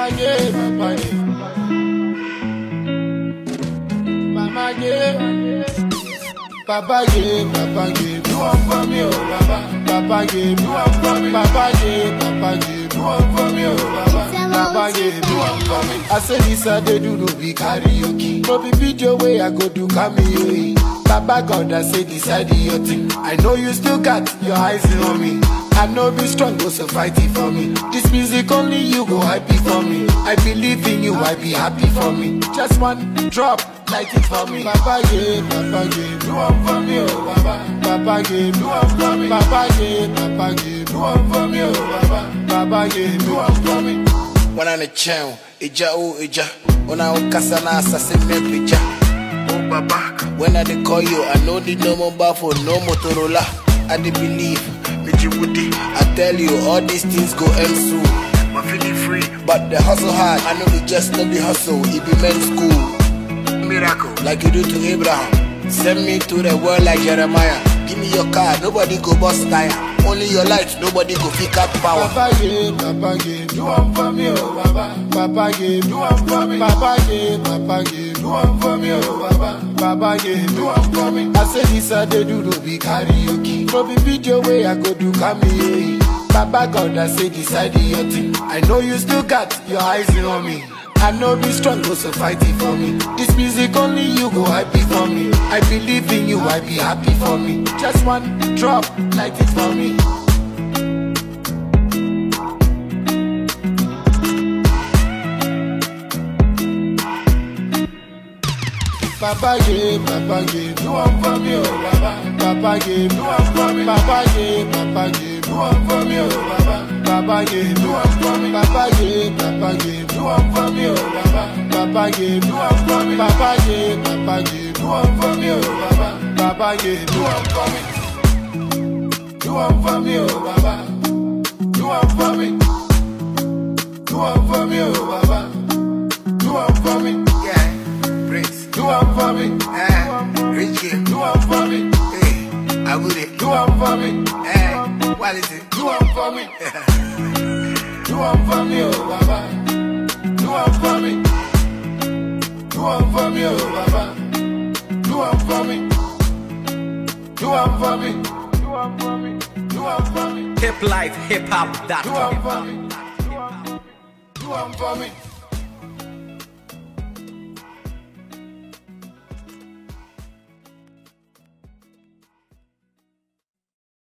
Mama yeah, Papa yeah. Mama yeah. Papa yeah, Papa yeah. Do one for me, oh Baba. Papa yeah, do one for me. Papa yeah, Papa yeah. Do one for me, oh Baba. Papa yeah, do one for me. I say this I dey do no be karaoke. No be video way I go do cameo. Baba God I say decide your thing. I know you still got your eyes on me. I know be strong, go so fight it for me. This music only you go happy for me. I believe in you, I be happy for me. Just one drop, light it for me. Papa yeah, Papa yeah, do one for me, oh Baba. Papa yeah, do one for me. Papa yeah, Papa yeah, do one for me, oh Baba. Papa yeah, do one for me. wana ne kyɛn agya o agya wona wokasa na asase mmerɛ pagya o baba when i dey call you i no need no mobile phone no motorola i dey believe megye wodi i tell you all these things go end soon my feeling free but the hustle hard i know be just no be hustle e be men's school miracle like you do to abraham send me to the world like jeremiah give me your car nobody go bust tire only your light nobody go pick up power Papa yeah, Papa yeah, do one for me, oh Baba. Papa yeah, do one for me. Papa yeah, Papa yeah, do one for me, oh Baba. Papa yeah, do one for me. I say this I dey do no be karaoke. No be video way I go do cameo. Baba God I say decide your thing. I know you still got your eyes on me. I know be strong, go so fight it for me. This music only you go happy for me. I believe in you, I be happy for me. Just one drop, light it for me. Papa yeah, Papa yeah, do one for me, oh Baba. Papa yeah, do one for me. Papa yeah, Papa yeah, do one for me, oh Baba. Papa yeah, do one for me. Papa yeah, Papa yeah, do one for me, oh Baba. Papa yeah, do one for me. Papa yeah, Papa yeah, do one for me, oh Baba. Papa yeah, do one for me. Do one for me, oh Baba. Do one for me. Do one for me, oh Baba. Do one for me. yeah prince Do one for me. eh richie Do one for me. Hey, I would it. Do one for me. Hey, what is it? Do one for me. Do one for me, oh Baba. Do one for me. Do one for me, oh Baba. Do one for me. Do one for me. Do one for me. Do one for me. Hip life, hip hop, Do one for me. Do one for me.